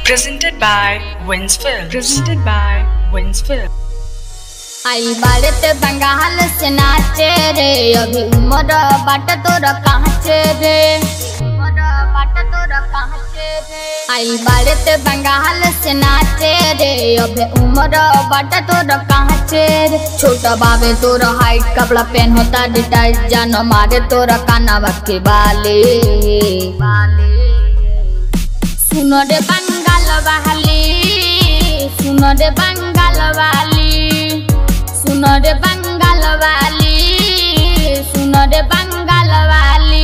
Presented by Wins Film. Presented by Wins Film. आई बारे ते बंगाल से नाचे रे अभी उम्र बाट तोर कांचे रे उम्र बाट तोर कांचे रे आई बारे ते बंगाल से नाचे रे अभी उम्र बाट तोर कांचे रे छोटा बाबे तोर हाइट कपड़ा पहन होता डिटाइट जानो मारे तोर कानावा के बाले सुनो रे बंगाल वाली सुनो रे बंगाल वाली सुनो रे बंगाल वाली सुनो रे बंगाल वाली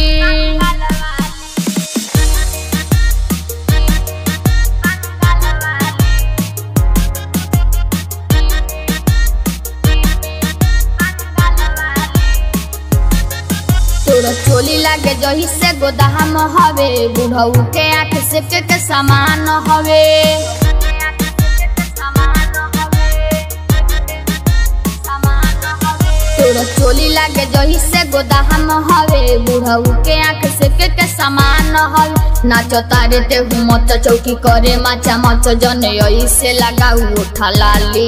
तोरा चोली लागे जही से गोदाम हवे बुढ़ऊ के आँख से के, के समान हवे तोरा चोली लागे जही से गोदाम हवे बुढ़ऊ के आँख से के, के समान हवे नाच तारे ते हूँ मच चौकी करे माचा मच जने यही से लगाऊ उठा लाली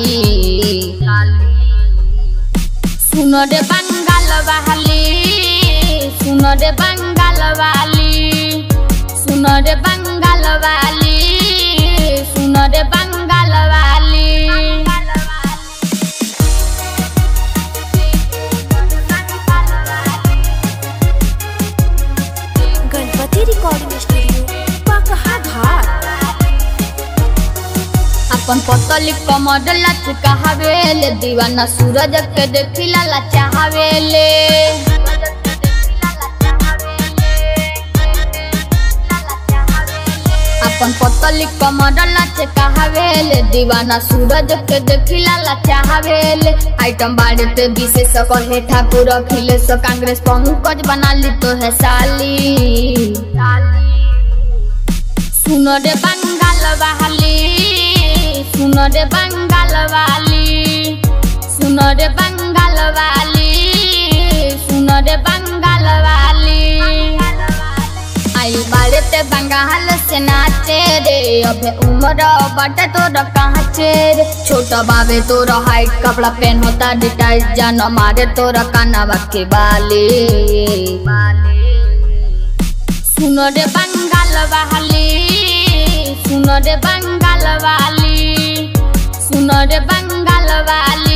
सुनो रे बंगाल वाली सुनो रे बंगाल वाली सुनो रे बंगाल वाली सुनो रे बंगाल वाली गणपति रिकॉर्डिंग स्टूडियो पकहा घाट अपन पतली कमर लचका हवेले दीवाना सूरज के देखिला लचा हवेले अपन पतली कमर लचका हवेले दीवाना सूरज के देखिला लचा हवेले आइटम बाड़े ते विशेष कहे ठाकुर अखिलेश कांग्रेस पंकज बना ली तो है साली सुनो रे बंगाल वाली सुनो रे बंगाल वाली सुनो रे बंगाल वाली सुनो रे बंगाल वाली आई बाड़े ते बंगाल से नाचे रे अबे उम्र बट तोर कांचे रे छोटा बाबे तोर हाइट कपड़ा पहन होता डिटाइट जानो मारे तोर कानावा के बाले सुनो रे बंगाल वाली सुनो रे बंगाल वाली सुनो रे बंगाल वाली